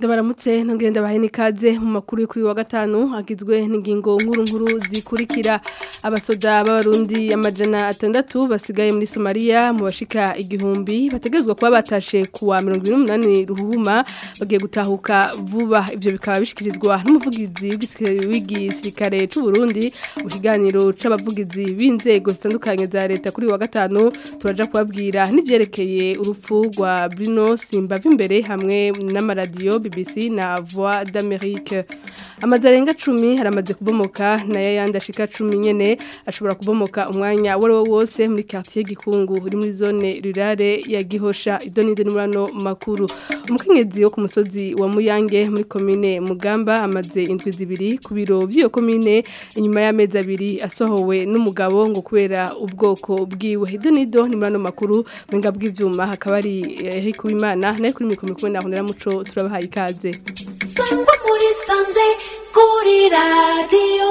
ndabaramutse ntongenda bahe n'ikaze mu makuru yo kuri wa gatanu agizwe n'ingingo nkuru nkuru zikurikira abasoda b'abarundi amajana atandatu basigaye muri Somalia mu bashika igihumbi bategerezwa kuba batashe kuwa 28 ruhuma bagiye gutahuka vuba ivyo bikaba bishikirizwa n'umuvugizi w'igisirikare c'u Burundi mu kiganiro c'abavugizi b'inzego zitandukanye za leta kuri wa gatanu turaja kubabwira n'ivyerekeye urupfu rwa Bruno Simbavi imbere hamwe n'amaradiyo BBC na Voix d'Amérique amazarenga 10 haramaze kubomoka na yayandi ashika 10 nyene ashobora kubomoka umwanya wari wo wose muri quartier gikungu uri muri zone rurale ya Gihosha idonide n'umurano makuru umukenyezi wo ku musozi wa Muyange muri commune Mugamba amaze indwi zibiri ku biro by'iyo commune inyuma y'amezi abiri asohowe n'umugabo ngo kubera ubwoko bwiwe idonido n'umurano makuru mwenga bw'ivyuma hakaba ari Eric Wimana naye kuri mikoro mikuru nahonera muco turabahaye ikaze sangwa muri sanze kuri radiyo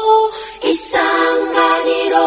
isanganiro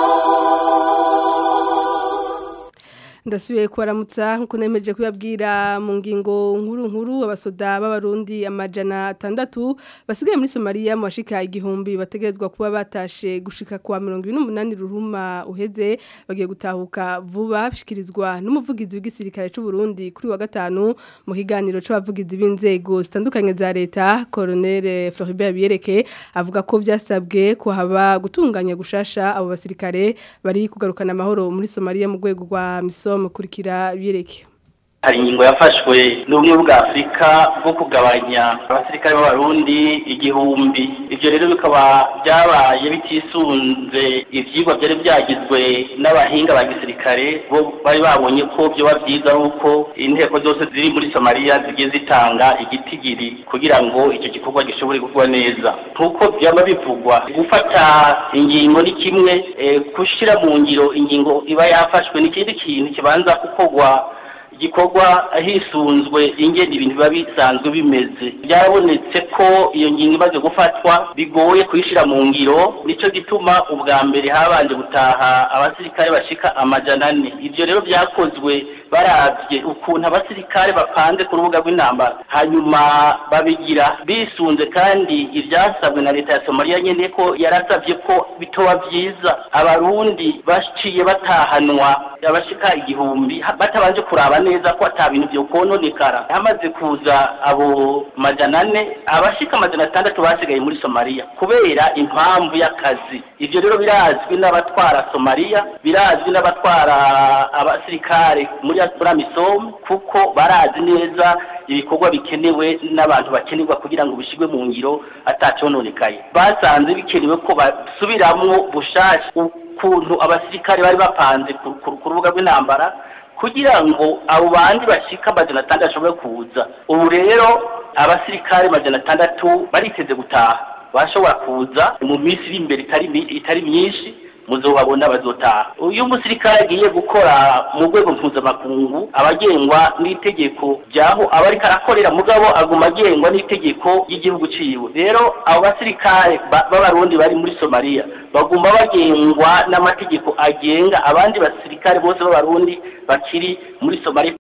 ndasubiye kubaramutsa nkuko nemeje kuyabwira mu ngingo nkuru nkuru abasoda b'abarundi amajana atandatu basigaye muri Somalia mu bashika igihumbi bategerezwa kuba batashe gushika kwa 28 ruhuma uheze bagiye gutahuka vuba bishikirizwa n'umuvugizi w'igisirikare c'u Burundi kuri wa gatanu mu kiganiro c'abavugizi b'inzego zitandukanye za leta Colonel Floribert Biereke avuga ko byasabwe ko haba gutunganya gushasha abo basirikare bari kugarukana amahoro muri Somalia mu rwego rwa miso mukurikira bireke hari ingingo yafashwe n'ubumwe bwa afurika bwo kugabanya abasirikare b'abarundi igihumbi ibyo rero bikaba byabaye bitisunze ibyigwa byari byagizwe n'abahinga ba gisirikare bo bari babonye ko byoba byiza ari uko inteko zose ziri muri somaliya zigiye zitanga igitigiri kugira ngo icyo gikorwa gishobore gukora neza nk'uko byaba bivugwa gufata ingingo ni kimwe gushyira mu ngiro ingingo iba yafashwe n'ikindi kintu kibanza gukorwa igikorwa hisunzwe ingene ibintu biba bisanzwe bimeze byarabonetse ko iyo ngingo imaze gufatwa bigoye kuyishyira mu ngiro nicyo gituma ubwa mbere habanje gutaha abasirikare bashika amajana ane ibyo rero byakozwe barabye ukuntu abasirikare bapanze ku rubuga rw'intambara hanyuma babigira bisunze kandi ibyasabwe na leta ya somaliya nyine ko yarasabye ko bitoba byiza abarundi baciye batahanwa abashika igihumbi batabanje kuraba neza ko ata bintu byo kononekara hamaze kuza abo majana ane abashika amajana atandatu basigaye muri somaliya kubera impamvu y'akazi ibyo rero birazwi n'abatwara somaliya birazwi n'abatwara abasirikare muri amisom kuko barazi neza ibikorwa bikenewe n'abantu bakenerwa kugira ngo bishyirwe mu ngiro atacononekaye basanze bikenewe ko basubiramwo bushasha ukuntu abasirikare bari bapanze ku rubuga rw'intambara kugira ngo abo bandi bashika amajana atandatu bashobore kuza ubu rero abasirikare amajana atandatu bariteze gutaha bashobora kuza mu minsi iri imbere itari myinshi muzobabona bazotaha uyu musirikare agiye gukora mu rwego mpuzamakungu abagengwa n'itegeko ryaho aba ariko arakorera mugabo aguma agengwa n'itegeko ry'igihugu ciwe rero abo basirikare b'abarundi bari muri somaliya baguma bagengwa n'amategeko agenga abandi basirikare bose b'abarundi bakiri muri somaliya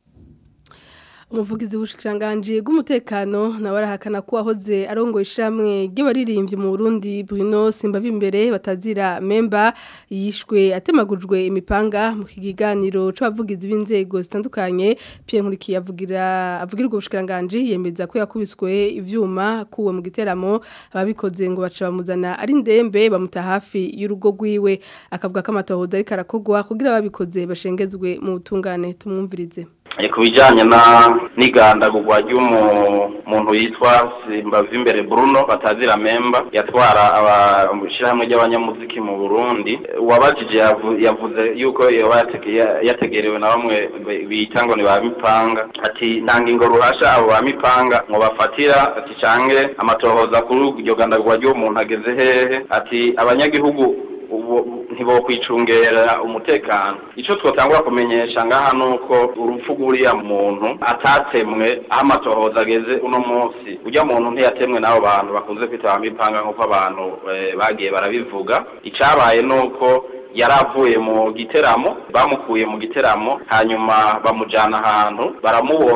umuvugizi w'ubushikiranganje bw'umutekano nawe arahakana ko wahoze arongoye ishyirahamwe ry'abaririmbyi mu Burundi Bruno Simbavi imbere batazira memba yishwe atemagujwe imipanga mu kiganiro c'abavugizi b'inzego zitandukanye Pierre Nkurikiye avugira avugira ubwo bushikiranganje yemeza ko yakubiswe ivyuma kuwe mu giteramo ababikoze ngo baca bamuzana ari ndembe bamuta hafi y'urugo rwiwe akavuga ko amatohoza ariko arakogwa kugira ababikoze bashengezwe mu butungane tumwumvirize ku bijyanye n'igandagurwa ry'umuntu yitwa simbavi imbere Bruno batazira memba yatwara ishyirahamwe ry'abanyamuziki mu burundi uwabajije yavuze yuko yategerewe na bamwe bita ngo ni ba mipanga ati nta ngingo ruhasha abo ba mipanga ngo bafatira ati cange amatohoza kuri iryo gandagurwa ry'umuntu ageze hehe ati abanyagihugu ntibokwicungera umutekano icyo twatangura kumenyesha ngaha ni uko urupfu rw'uriya muntu atatsemwe aho amatohoza ageze uno munsi ujya muntu ntiyatemwe n'abo bantu bakunze kwitaba mipanga nk'uko abantu bagiye barabivuga icyabaye ni uko yari avuye mu giteramo bamukuye mu giteramo hanyuma bamujyana ahantu baramuboha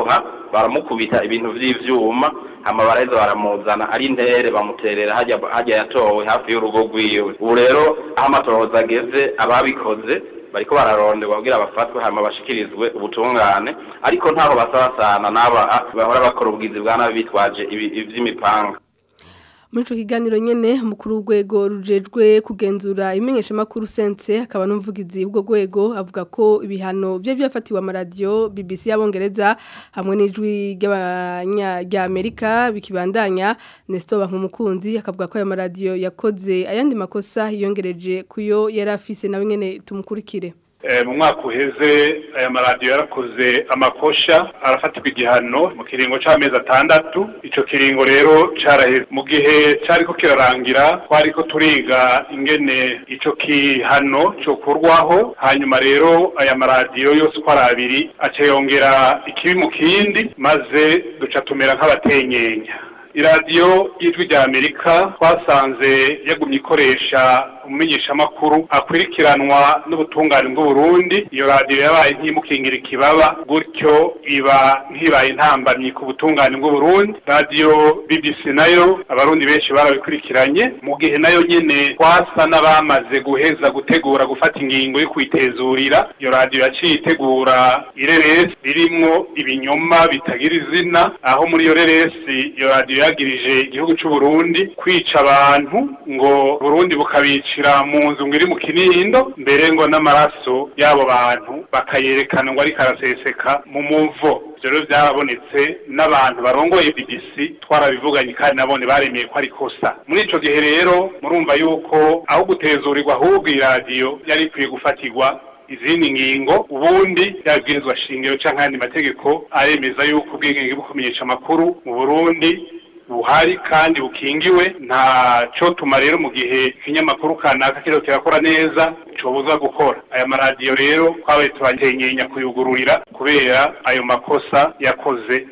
baramukubita ibintu vy'ivyuma hama baraheza baramuzana ari intere bamuterera hajya hajya yatowe hafi y'urugo rwiwe ubu rero aho amatohoza ageze ababikoze bariko bararonderwa kugira bafatwe hama bashikirizwe ubutungane ariko ntaho basabasana n'aba bahora bakora ubugizi bwa nabi bitwaje ibi- ivy'imipanga muri ico kiganiro nyene mukuru w'urwego rujejwe kugenzura imenyesha makuru sense akaba n'umuvugizi w'ubwo rwego avuga ko ibihano bye byafatiwe amaradiyo BBC y'abongereza hamwe n'ijwi ry'abanya rya Amerika bikibandanya Nestor Bankumukunzi akavuga ko ayo maradiyo yakoze ayandi makosa yongereje kuyo yari afise nawe nyene tumukurikire Eh, mu mwaka uheze aya maradiyo yarakoze amakosha arafatirwa igihano mu kiringo c'amezi atandatu ico kiringo rero caraheze mu gihe cariko kirarangira twariko turiga ingene ico kihano cokurwaho hanyuma rero aya maradiyo yose uko ari abiri aca yongera ikibi mu kindi maze duca tumera nk'abatenyenya iradiyo y'ijwi rya amerika twasanze yagumye ikoresha umumenyeshamakuru akwirikiranwa n'ubutungane bw'uburundi iyo radiyo yabaye nk'imukingira ikibaba gutyo iba ntibaye intambamyi ku butungane bw'uburundi radiyo bbc nayo abarundi benshi barabikurikiranye mu gihe nayo nyene twasa n'abamaze guheza gutegura gufata ingingo yo kwitezurira iyo radiyo yaciye itegura ireresi ririmwo ibinyoma bitagira izina aho muri iyo reresi iyo radiyo yagirije igihugu c'uburundi kwica abantu ngo burundi bukabicira mu nzu ngo iri mu kinindo mbere ngo n'amaraso y'abo bantu bakayerekana ngo ariko araseseka mu muvo ivyo rero vyarabonetse n'abantu barongoye BBC twarabivuganye kandi nabone baremeye ko ari kosa muri ico gihe rero murumva yuko aho gutezurirwa ahubwo iyi radiyo yari ikwiye gufatirwa izindi ngingo ubundi yabwirizwa shingiro canke ayandi mategeko aremeza yuko ubwigenge bwo kumenyesha amakuru mu Burundi buhari kandi bukingiwe nta cotuma rero mu gihe ikinyamakuru kanaka kiriko kirakora neza cobuza gukora aya maradiyo rero twabaye turankenya kuyugururira kubera ayo makosa yakoze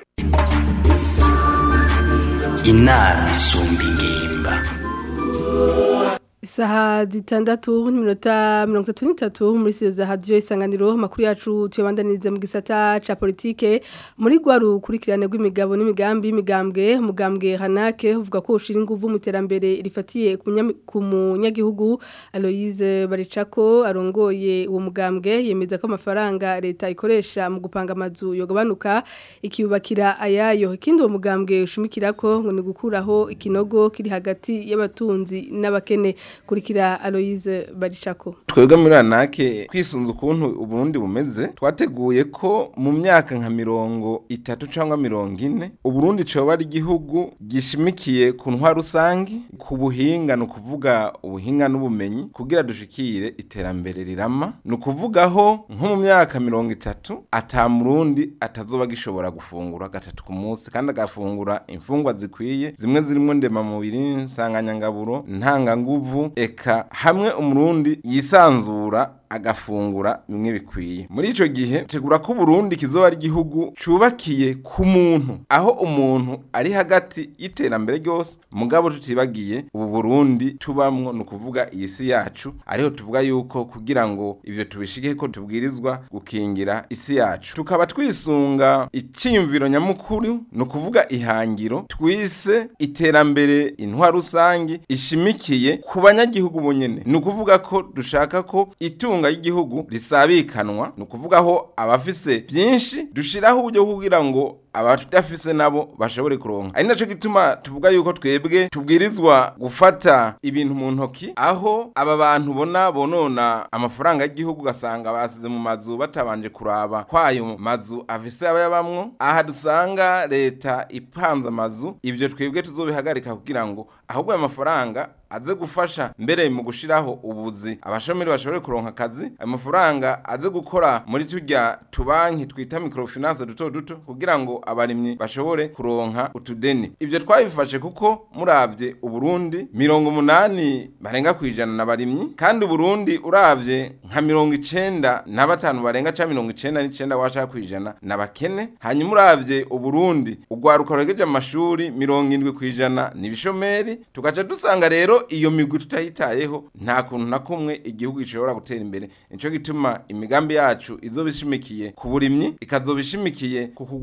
inama isumba ingimba Isaha zitandatu n'iminota mirongo itatu n'itatu muri siyo za hadiyo isanganiro amakuru yacu tuyabandaniriza mu gisata ca politike muri rwa rukurikirane rw'imigabo n'imigambi y'imigambwe umugambwe hanake uvuga ko ushira inguvu mu iterambere rifatiye ku munya- ku munyagihugu Aloise Baricako arongoye uwo mugambwe yemeza ko amafaranga leta ikoresha mu gupanga amazu yogabanuka ikiyubakira ayayo ikindi uwo mugambwe ushimikirako ngo ni gukuraho ikinogo kiri hagati y'abatunzi n'abakene kurikira Aloise Baricako twebwe muri anake kwisunza ukuntu uburundi bumeze twateguye ko mu myaka nka mirongo itatu cyangwa mirongo ine uburundi coba ari igihugu gishimikiye ku ntwa rusangi ku buhinga ni ukuvuga ubuhinga n'ubumenyi kugira dushikire iterambere rirama ni ukuvugaho nko mu myaka mirongo itatu ata murundi atazoba gishobora gufungura gatatu ku munsi kandi agafungura imfungwa zikwiye zimwe zirimo ndemamubiri nsanganyangaburo ntanganguvu eka hamwe umurundi yisanzura agafungura bimwe bikwiye muri ico gihe tegura ko Burundi kizoba ari igihugu cubakiye ku muntu aho umuntu ari hagati y'iterambere ryose mugabo tutibagiye ubu Burundi tubamwo no kuvuga iyi si yacu ariho tuvuga yuko kugira ngo ivyo tubishike ko tubwirizwa gukingira isi yacu tukaba twisunga iciyumviro nyamukuru no kuvuga ihangiro twise iterambere intwa rusangi ishimikiye ku banyagihugu bonyene ni ukuvuga ko dushaka ko itunga y'igihugu risabikanwa ni ukuvuga aho abafise byinshi dushiraho uburyo kugira ngo abadafise nabo bashobore kuronka ari naco gituma tuvuga yuko twebwe tubwirizwa gufata ibintu mu ntoki aho aba bantu bona bonona amafaranga y'igihugu ugasanga basize mu mazu batabanje kuraba kwayo mazu afise abayabamwo aha dusanga leta ipanze amazu ivyo twebwe tuzobihagarika kugira ngo ahubwo ayo mafaranga aze gufasha mbere mu gushiraho ubuzi abashomeri bashobore kuronka akazi ayo mafaranga aze gukora muri turya tubanki twita microfinance duto duto kugira ngo abarimyi bashobore kuronka utudeni ivyo twabifashe kuko muravye uburundi mirongo umunani barenga kwijana na barimyi kandi uburundi uravye nka mirongo icenda na batanu barenga ca mirongo icenda n'icenda washaka kwijana na bakene hanyuma uravye uburundi ugwaruka ruhegeje amashuri mirongo indwi kwijana ni ibishomeri tugaca dusanga rero iyo migwi tutayitayeho nta kuntu na kumwe igihugu gishobora gutera imbere nico gituma imigambi yacu izoba ishimikiye ku burimyi ikazoba ishimikiye ku kurwanya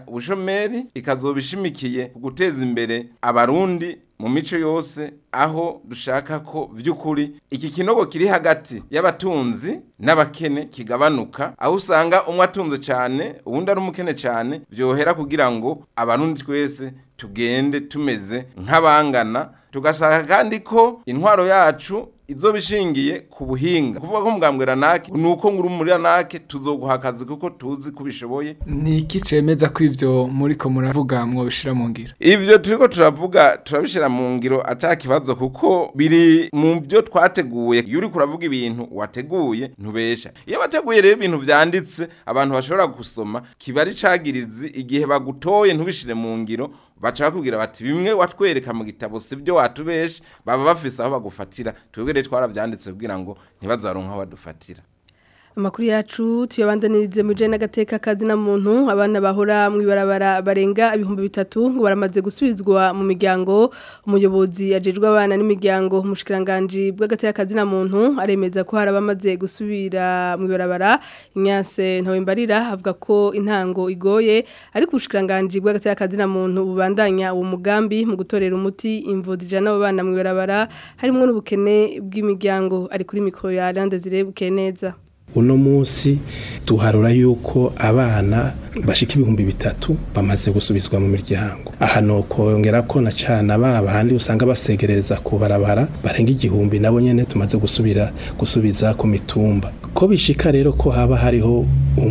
ubushomeri ikazoba ishimikiye ku guteza imbere abarundi mu mico yose aho dushaka ko vy'ukuri iki kinogo kiri hagati y'abatunzi n'abakene kigabanuka aho usanga umwe atunze cyane uwundi ari umukene cyane vyohera kugira ngo abarundi twese tugende tumeze nk'abangana tugasaka kandi ko intwaro yacu izo bishingiye ku buhinga kuvuga ko mugambwira nake nuko nguru muri nake tuzoguha akazi kuko tuzi kubishoboye ni iki cemeza ko ivyo muriko muravuga mwobishira mu ngiro ivyo turiko turavuga turabishira mu ngiro ata kibazo kuko biri mu byo twateguye iyo uriko uravuga ibintu wateguye ntubesha iyo wateguye rero ibintu vyanditse abantu bashobora gusoma kiba ari cagirizi igihe bagutoye ntubishire mu ngiro baca bakubwira bati bimwe watwereka mu gitabo sivyo watubeshe baba bafise aho bagufatira twebwe rero twaravyanditse kugira ngo ntibazaronka aho badufatira Amakuru yacu tuyabandanirize mu jene n'agateka kazi na muntu abana bahora mu ibarabara barenga ibihumbi bitatu ngo baramaze gusubizwa mu miryango umuyobozi ajejwe abana n'imiryango umushikiranganje bw'agateka kazi na muntu aremeza ko hari abamaze gusubira mu ibarabara Inyase Ntawembarira avuga ko intango igoye ariko ubushikiranganje bw'agateka kazi na muntu bubandanya uwo mugambi mu gutorera umuti imvo zijana abo bana mu ibarabara harimo n'ubukene bw'imiryango ari kuri mikro ya Lande zirebuke neza uno munsi duharura yuko abana bashika ibihumbi bitatu bamaze gusubizwa mu miryango aha nokongera ko na cana baba handi usanga basegereza ku barabara barenga igihumbi nabo nyene tumaze gusubira gusubiza ku mitumba ko bishika rero ko haba hariho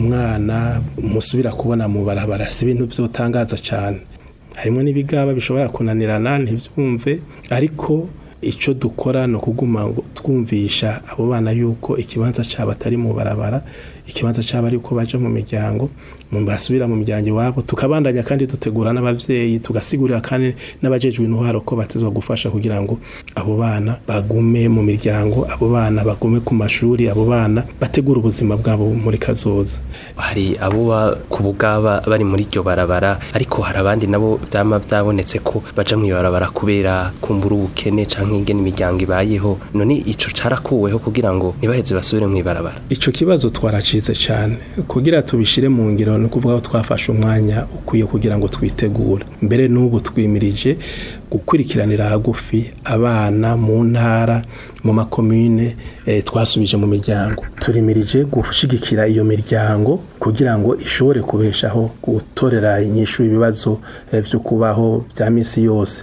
umwana musubira kubona mu barabara si ibintu vyotangaza cane harimo n'ibigaba bishobora kunanirana ntivyumve ariko icyo dukora ni ukuguma ngo twumvisha abo bana yuko ikibanza cyabo atari mu barabara ikibanza cyabo ari uko baje mu miryango mu basubira mu miryango iwabo tukabandanya kandi dutegura n'abavyeyi tugasigurira kandi n'abajejwe intwaro ko batezwa gufasha kugira ngo abo bana bagume mu miryango abo bana bagume ku mashuri abo bana bategura ubuzima bwabo muri kazoza hari abo ku bugaba bari muri iryo barabara ariko hari abandi nabo vyama vyabonetse ko baja mu ibarabara kubera kumbura ubukene canke ingene imiryango ibayeho none ico carakuweho kugira ngo ntibaheze basubire mu ibarabara ico kibazo twaracize cyane kugira tubishire mu ngiro no kuvuga ko twafashe umwanya ukwiye kugira ngo twitegure mbere n'ubu twimirije gukurikiranira hagufi abana mu ntara mu makomune eh, twasubije mu miryango turimirije gushigikira iyo miryango kugira ngo ishobore kubeshaho gutorera inyishu ibibazo eh, vyo kubaho bya misi yose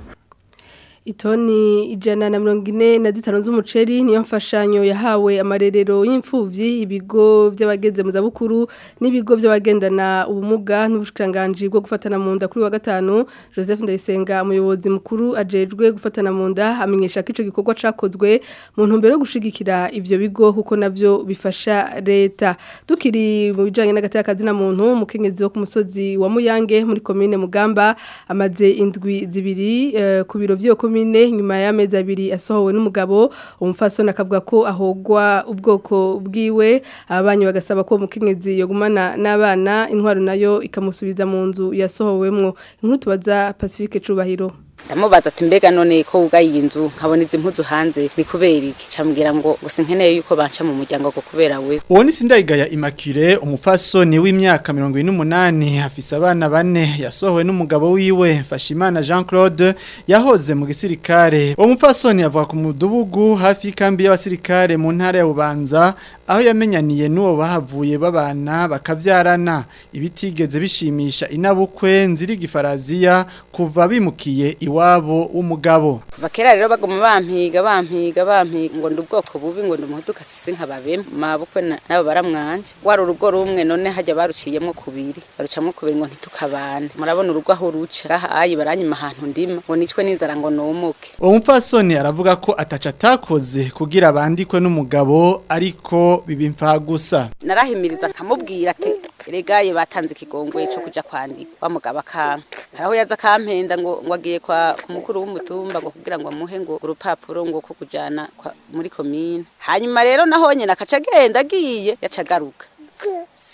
Itoni ijana na mirongo ine na zitanu z'umuceri niyo mfashanyo yahawe amarerero y'imfuvyi ibigo by'abageze mu zabukuru n'ibigo by'abagendana ubumuga n'ubushikiranganje bwo gufatana mu nda kuri wa gatanu Joseph Ndayisenga umuyobozi mukuru ajejwe gufatana mu nda amenyesha ko ico gikorwa cakozwe mu ntumbero yo gushigikira ivyo bigo kuko navyo bifasha leta tukiri mu bijanye n'agatakazi na muntu umukenyezi wo ku musozi wa Muyange muri commune Mugamba amaze indwi zibiri uh, ku biro vy'yo komine nyuma y'amezi abiri asohowe n'umugabo umufasoni akavuga ko ahogwa ubwoko bwiwe ababanyi bagasaba ko umukenyezi yogumana n'abana intwaro nayo ikamusubiza mu nzu yasohowemwo inkuru tubaza Pacifique Cubahiro ndamubaza ati mbega none ko wugaye iyi nzu nkabona izi mpuzu hanze ni kubera iki camubwira ngo gusa nkeneye yuko banca mu muryango ngo kubera we uwo ni sindayigaya immaculee umufasoni w'imyaka mirongo ine n'umunani afise abana bane yasohowe n'umugabo wiwe Fashimana Jean Claude yahoze mu gisirikare uwo mufasoni avuga ku mudugudu hafi y'ikambi y'abasirikare mu ntara ya Bubanza aho yamenyaniye n'uwo bahavuye babana bakavyarana ibitigeze bishimisha inabukwe nziri gifaraziya kuva bimukiye iwabo w'umugabo kuva kera rero baguma bampiga bampiga bampiga ngo ndi ubwoko bubi ngo ndi umuhuduka sisi nkababemo mabukwe nabo baramwanje wari urugo rumwe none hajya baruciyemo kubiri barucamo kubiri ngo ntitukabane murabona urugo aho ruca ahayi baranyima ahantu ndima ngo nicwe n'inzara ngo numuke uwo mupfasoni aravuga ko ataca atakoze kugira bandikwe n'umugabo ariko bibimfa gusa narahimiriza nkamubwira ati regaye batanze ikigongwe cyo kuja kwandika wa mugabo akanka haraho yaza akampenda ngo ngo agiye kwa ku mukuru w'umutumba ngo kugira ngo amuhe ngo urupapuro ngo ko kujana muri komine hanyuma rero naho nyene akaca agenda agiye yaca agaruka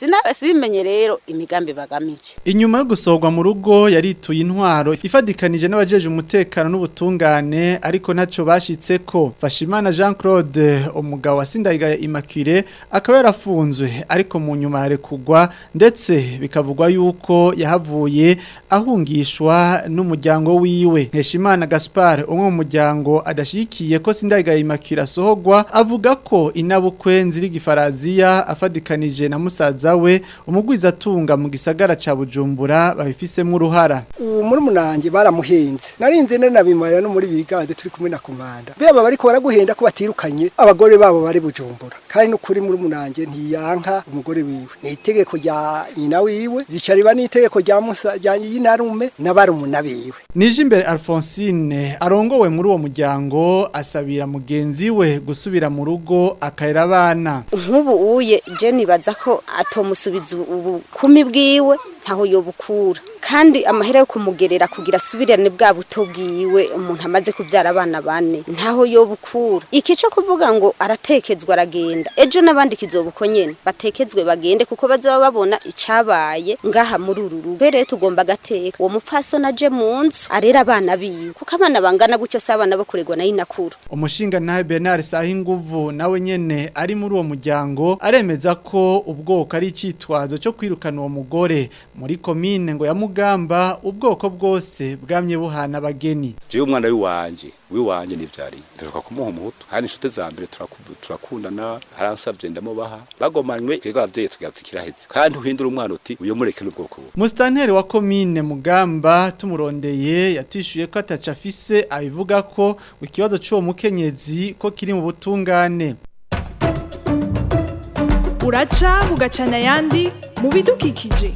sinabe simenye rero imigambi bagamije Inyuma yo gusorwa mu rugo yarituye intwaro ifadikanije n'abajeje umutekano n'ubutungane ariko ntaco bashitse ko Fashimana Jean Claude umugabo wa Sindayigaya Immaculée akaba yarafunzwe ariko mu nyuma yarekugwa ndetse bikavugwa yuko yahavuye ahungishwa n'umuryango wiwe Nkeshimana Gaspard umwe mu muryango adashikiye ko Sindayigaya Immaculée asohogwa avuga ko inabukwe nziri gifaraziya afadikanije na musaza we umugwizatunga mu gisagara ca Bujumbura babifisemo uruhara ubu muri munange baramuhenze narinze nari nabimarira no muri birigade turi kumwe na komanda beba bariko baraguhenda ko batirukanye abagore babo bari bujumbura kandi n'ukuri muri munange ntiyanka umugore wiwe ni itegeko rya nyina wiwe rica riba n'itegeko rya musa rya nyinarume n'abarumuna biwe Nije imbere Alphonsine arongowe muri uwo muryango asabira mugenzi we gusubira mu rugo akayira abana nk'ubu uye je nibaza ko atomusubiza ubukumi bwiwe ntaho yobukura kandi amahera yo kumugerera kugira asubirane bwa buto bwiwe umuntu amaze kubyara abana bane ntaho yobukura iki cyo kuvuga ngo aratekezwa aragenda ejo n'abandi kizobuko nyene batekezwe bagende kuko bazaba babona icabaye ngaha muri uru rugo rero tugomba gateka uwo mupfasoni aje mu nzu arera abana biwe kuko abana bangana gutyo si abana bo kuregwa na inakuru umushinga nawe Bernard Sahinguvu nawe nyene ari muri uwo muryango aremeza ko ubwoko ari icitwazo cyo kwirukana uwo mugore muri komine ngo ya Mugamba ubwoko bwose bwamye buhana abageni jewe umwana w'iwanje w'iwanje nivyari ndaruka kumuha umuhutu kandi inshuti za mbere turaku- turakundana haransavye ndamubaha bagomanywe twebwe abavyeyi tugira tukiraheze kandi uhindura umwana uti uyo mureke n'ubwoko bubi Mustanteri wa komine Mugamba tumurondeye yatishuye ko ataca afise abivuga ko ikibazo cy'uwo mukenyezi ko kiri mu butungane uraca bugacana ayandi mu bidukikije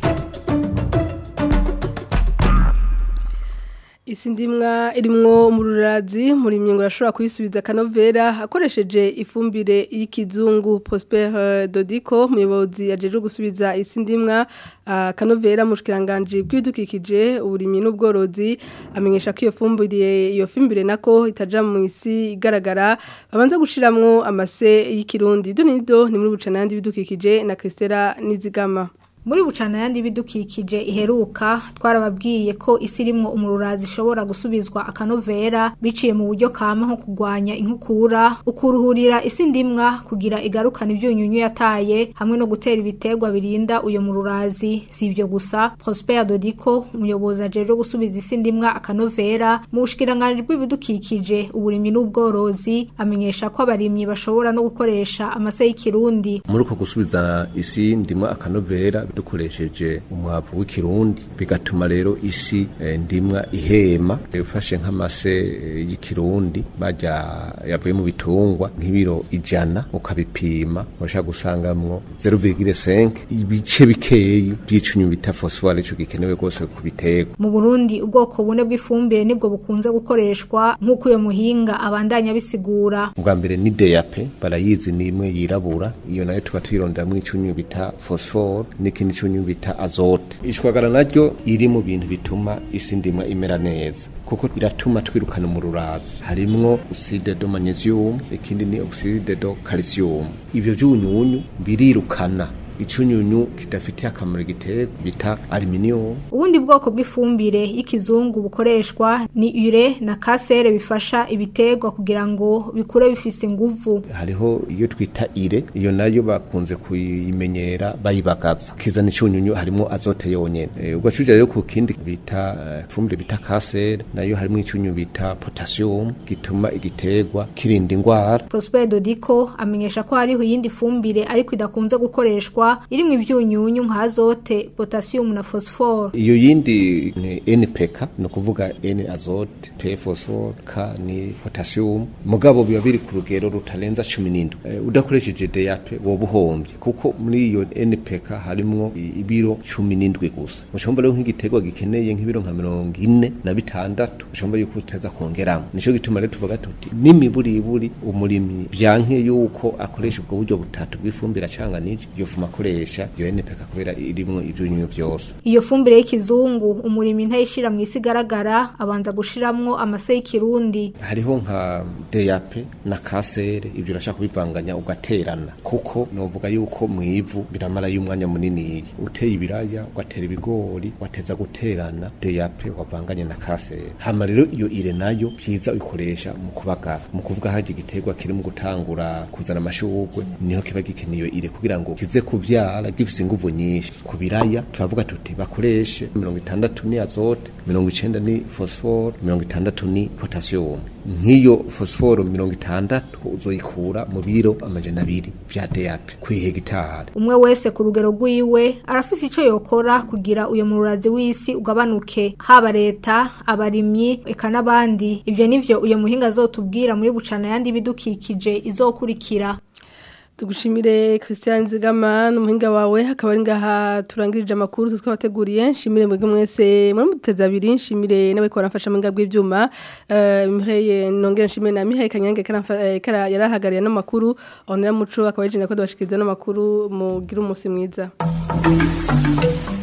Isi ndimwa irimwo umururazi muri myengo arashobora kuyisubiza kanovera akoresheje ifumbire y'ikizungu Prosper eh, Dodiko muyobozi yajeje gusubiza isi ndimwa ah, kanovera mushikiranganje bw'ibidukikije uburimyi n'ubworozi amenyesha ko iyo fumbire iyo fumbire nako itaja mu isi igaragara babanza gushiramwo amase y'ikirundi donido ni muri bucanandi bidukikije na Christela Nizigama muri bucana yandi bidukikije iheruka twarababwiye ko isi irimwo umururazi ishobora gusubizwa akanovera biciye mu buryo kama nko kugwanya inkukura ukuruhurira isi ndimwa kugira igarukana ibyunyunyu yataye hamwe no gutera ibiterwa birinda uyo mururazi si ibyo gusa Prosper Dodiko umuyobozi ajeje gusubiza isi ndimwa akanovera mu bushikiranganje bw'ibidukikije uburimyi n'ubworozi amenyesha ko abarimyi bashobora no gukoresha amase y'ikirundi muri uko gusubiza isi ndimwa akanovera dukoresheje umwavu w'ikirundi bigatuma rero isi eh, ndimwa ihema ufashe nk'amase eh, y'ikirundi bajya yavuye mu bitungwa nk'ibiro ijana ukabipima urashaka gusangamwo 0,5 ibice bikeyi by'icunyu bita phosphore ico gikenewe rwose ku biterwa mu Burundi ubwoko bune bw'ifumbire nibwo bukunze gukoreshwa nk'uko uyo muhinga abandanya bisigura ubwa mbere ni DAP barayizi ni imwe yirabura iyo nayo tuba tuyironderamwo icunyu bita phosphore n'ikindi cunyu bita azote ishwagara naryo iri mu bintu bituma isi ndimwa imera neza kuko iratuma twirukana umururazi harimwo oxide de magnesium ikindi ni oxide de calcium ivyo vyunyunyu birirukana icunyunyu kidafitiye akamaro igiterwa bita aluminium ubundi bwoko bw'ifumbire y'ikizungu bukoreshwa ni ure na kasere bifasha ibiterwa kugira ngo bikure bifise inguvu hariho iyo twita ire iyo nayo bakunze kuyimenyera bayibagaza kizana icunyunyu harimo azote yonyene e, ugacuje rero ku kindi bita uh, fumbire bita kasere nayo harimo icunyunyu bita potassium gituma igiterwa kirinda ingwara Prosper Dodiko amenyesha ko hariho iyindi fumbire ariko idakunze gukoreshwa irimwo ivyunyunyu nka azote potassium na phosphore iyo yindi ni NPK no kuvuga N azote P phosphore K ni potassium mugabo biba biri ku rugero rutarenza 17 e, udakoresheje DAP woba uhombye kuko muri iyo NPK harimwo ibiro 17 gusa mushomba rero nk'igiterwa gikeneye nk'ibiro nka 40 na bitandatu mushomba yuko utaza kongeramo nico gituma rero tuvuga tuti nimiburiburi umurimyi byanke yuko akoresha ubwo buryo butatu bw'ifumbire acanganije yovuma bakoresha iyo NPK kubera irimwo ivyunyunyu byose iyo fumbire y'ikizungu umurimi ntayishira mu isi igaragara abanza gushiramwo amase y'ikirundi hariho nka DAP na kasere ibyo urashaka kubivanganya ugaterana kuko novuga yuko mu ivu biramara y'umwanya munini uteye ibiraya ugatera ibigori wateza guterana DAP wavanganye na kasere hama rero iyo ire nayo byiza uyikoresha mu kubagara mu kuvuga haje igiterwa kiri mu gutangura kuzana amashurwe niho kiba gikeneye ire kugira ngo kize kuvyara gifise inguvu nyinshi ku biraya turavuga tuti bakoreshe mirongo itandatu ni azote mirongo icenda ni phosphore mirongo itandatu ni potassium nk'iyo phosphore mirongo itandatu uzoyikura mu biro amajana abiri vya DAP kwihegitari umwe wese ku rugero rwiwe arafise ico yokora kugira uyo mururazi w'isi ugabanuke haba leta abarimyi eka n'abandi ivyo nivyo uyo muhinga azotubwira muri bucana yandi bidukikije izokurikira tugushimire Christian Zigama n'umuhinga wawe hakaba ari ngaha turangirije amakuru twabateguriye nshimire mwebwe mwese muri muteza abiri nshimire nawe ko baramfasha mu ngabwe ibyuma eh Mihaye nongera nshimire na Mihaye Kanyange kara yarahagariye n'amakuru onera muco akaba yijina ko dubashikiriza n'amakuru mugira umunsi mwiza